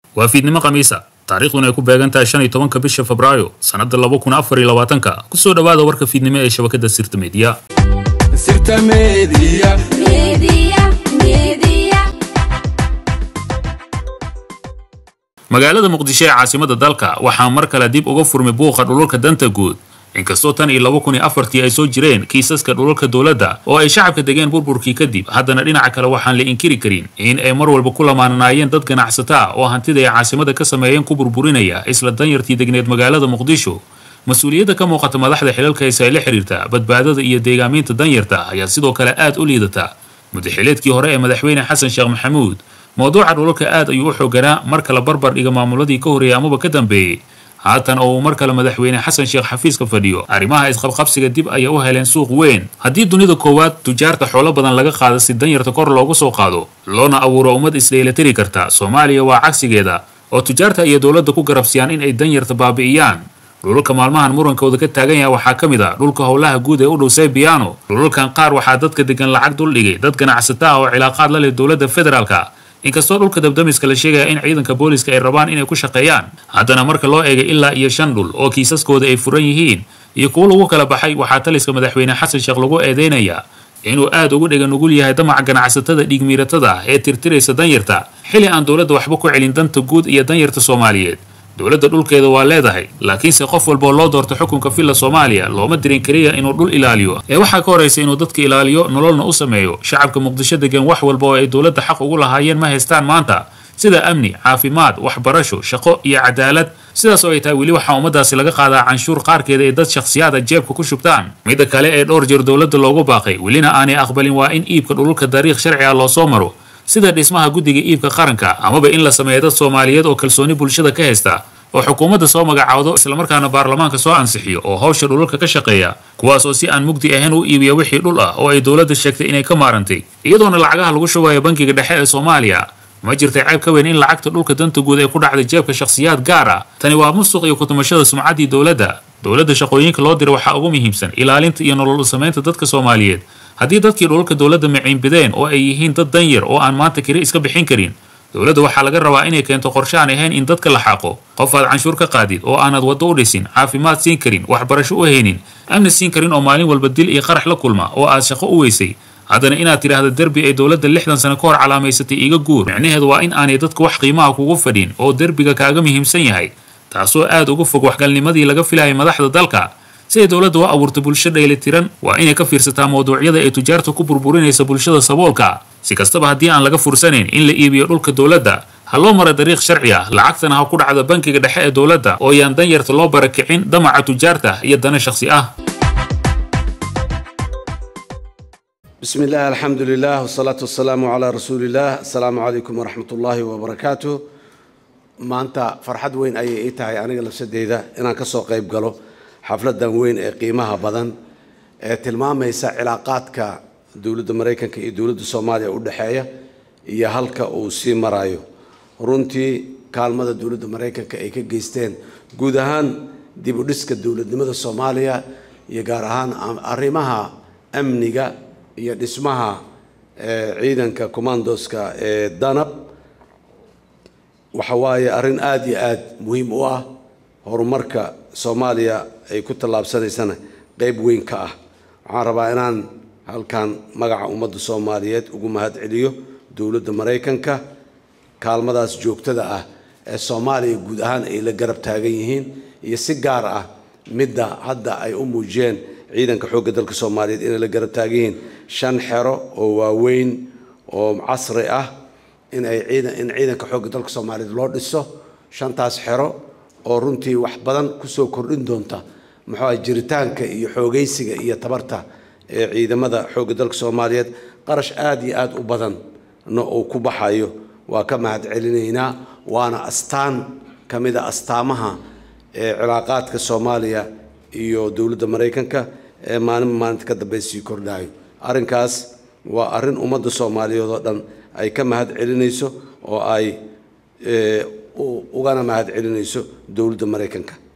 waa fiidnimo khamiisa taariikhduna ay ku beegan tahay shan iyo tobanka bisha febraayo sannadda laba kun afar iyo labaatanka kusoo dhowaada warka fiidnimo ee shabakadda sirta meediya sirta media Media, media, magaalada muqdisho ee caasimada dalka waxaa mar kale dib uga furmay buuqa dhulalka danta guud inkastoo tan iyo laba kun iyo afartii ay soo jireen kiisaska dhulalka dowladda oo ay shacabka degeen burburkii kadib haddana dhinaca kale waxaan la inkiri karin in ay mar walba ku lamaananaayeen dad ganacsata ah oo hantida ay caasimada ka sameeyeen ku burburinaya isla danyartii degneed magaalada muqdisho mas-uuliyadda ka muuqata madaxda xilalka heese ay la xiriirta badbaadada iyo deegaaminta danyarta ayaa sidoo kale aad u liidata mudaxileedkii hore ee madaxweyne xasan sheekh maxamuud mowduuca dhulalka aad ayuu u xooganaa marka la barbar dhiga maamuladii ka horreeyay amaba ka dambeeyey haatan oo uu mar kale madaxweyne xasan sheekh xafiiska fadhiyo arrimaha isqabqabsiga dib ayay u heleen suuq weyn haddii dunida koowaad tujaarta xoolo badan laga qaado si danyarta kor loogu soo qaado loona abuuro ummad isdheelatiri karta soomaaliya waa cagsigeeda oo tujaarta iyo dowladda ku garabsiyaan in ay danyarta baabi'iyaan dhulalka maalmahan murankooda ka taagan yahay waxaa ka mid a dhulka howlaha guud ee u dhow saybiano dhulalkan qaar waxaa dadka degan lacag duldhigay dad ganacsata ah oo cilaaqaad la leh dowladda federaalka inkastoo dhulka dabdamiska la sheegaya in ciidanka booliska ay rabaan inay ku shaqeeyaan haddana marka loo eegay ilaa iyo shan dhul oo kiisaskooda ay furan yihiin iyo kuwo lagu kala baxay waxaa taliska madaxweyne xasan sheekh lagu eedeynayaa inuu aad ugu dhega nugul yahay damaca ganacsatada dhiigmiiratada ah ee tirtiraysa danyarta xili aan dowladda waxba ku celin danta guud iyo danyarta soomaaliyeed dowladda dhulkeeda waa leedahay laakiinse qof walboo loo doorto xukunka villa soomaaliya looma dirin keliya inuu dhul ilaaliyo ee waxaa ka horaysa inuu dadka ilaaliyo nololna u sameeyo shacabka muqdisho degan wax walba oo ay dowladda xaq ugu lahaayeen ma haystaan maanta sida amni caafimaad waxbarasho shaqo iyo cadaalad sidaas oo ay tahay weli waxaa ummadaasi laga qaadaa canshuur qaarkeeda ay dad shakhsiyaada jeebka ku shubtaan midda kale ee dhowr jeer dowladda loogu baaqay welina aanay aqbalin waa in iibka dhululka dariikh sharci ah loo soo maro sida dhismaha guddiga iibka qaranka amaba in la sameeyo dad soomaaliyeed oo kalsooni bulshada ka haysta oo xukuumadda soo magacaawdo islamarkaana baarlamaanka soo ansixiyo oo hawsha dhululka ka shaqeeya kuwaas oo si aan mugdi ahayn u iibiya wixii dhul ah oo ay dowladda sheegtay inay ka maarantay iyadoona lacagaha lagu shubayo bankiga dhexe ee soomaaliya ma jirtay ceeb ka weyn in lacagta dhulka danta guud ay ku dhacday jeebka shakhsiyaad gaar ah tani waa musuq iyo kutumashada sumcaddii dowladda dowladda shaqooyinka loo dira waxaa ugu muhiimsan ilaalinta iyo nolol samaynta dadka soomaaliyeed haddii dadkii dhulka dowladda maciinbideen oo ay yihiin dad danyar oo aan maanta kiri iska bixin karin dowladda waxaa laga rabaa inay keento qorshe aan ahayn in dadka la xaaqo qof aad canshuur ka qaadid oo aanad waddo u dhisin caafimaad siin karin waxbarasho u haynin amni siin karin oo maalin walba dil iyo qarax la kulma oo aad shaqo u weysay haddana inaad tidhaahdo derbi ay dowladda lixdan sano ka hor calaamaysatay iga guur micnaheedu waa in aanay dadku wax qiimaha kugu fadhin oo derbiga kaaga muhiimsan yahay taasoo aad uga fog waxgalnimadii laga filayay madaxda dalka si ay dowladda u abuurto bulsho dheelitiran waa inay ka fiirsataa mawduucyada ay tujaarta ku burburinaysa bulshada saboolka si kastaba haddii aan laga fursanayn in la iibiyo dhulka dowladda ha loo mara dariiq sharci ah lacagtana ha ku dhacdo bankiga dhexe ee dowladda oo yaan danyarta loo barakicin damaca tujaarta iyo dana shakhsi ah بسم الله الحمد لله والصلاة والسلام على رسول الله السلام عليكم ورحمة الله وبركاته maanta farxad weyn ayay ii tahay aniga lafsadeyda inaan ka soo qayb galo xafladan weyn ee qiimaha badan ee tilmaamaysa cilaaqaadka dowladda maraykanka iyo dowladda soomaaliya u dhexeeya iyo halka uu sii marayo runtii kaalmada dowladda maraykanka ay ka geysteen guud ahaan dib u dhiska dowladnimada soomaaliya iyo gaar ahaan arrimaha amniga iyo dhismaha ciidanka commandoska ee danab waxa waaye arrin aada iyo aada muhiim u ah horumarka soomaaliya ay ku tallaabsanaysana qeyb weyn ka ah waxaan rabaa inaan halkan magaca ummadda soomaaliyeed ugu mahad celiyo dowladda maraykanka kaalmadaas joogtada ah ee soomaaliya guud ahaan ay la garab taagan yihiin iyo si gaar ah midda hadda ay u muujiyeen ciidanka xoogga dalka soomaaliyeed inay la garab taagan yihiin shan xero oo waaweyn oo casri ah in ay ciidan in ciidanka xoogga dalka soomaaliyeed loo dhiso shantaas xero oo runtii wax badan kusoo kordhin doonta muxuu ah jiritaanka iyo xoogaysiga iyo tabarta ee ciidamada xoogga dalka soomaaliyeed qarash aada iyo aada u badanna uu ku baxayo waa ka mahad celinaynaa waana astaan ka mid a astaamaha ee cilaaqaadka soomaaliya iyo dowladda maraykanka ee maalinba maalinta ka dambe sii kordhayo arrinkaas waa arrin ummadda soomaaliyeed oo dhan ay ka mahad celinayso oo ay ugana mahad celinayso dowladda maraykanka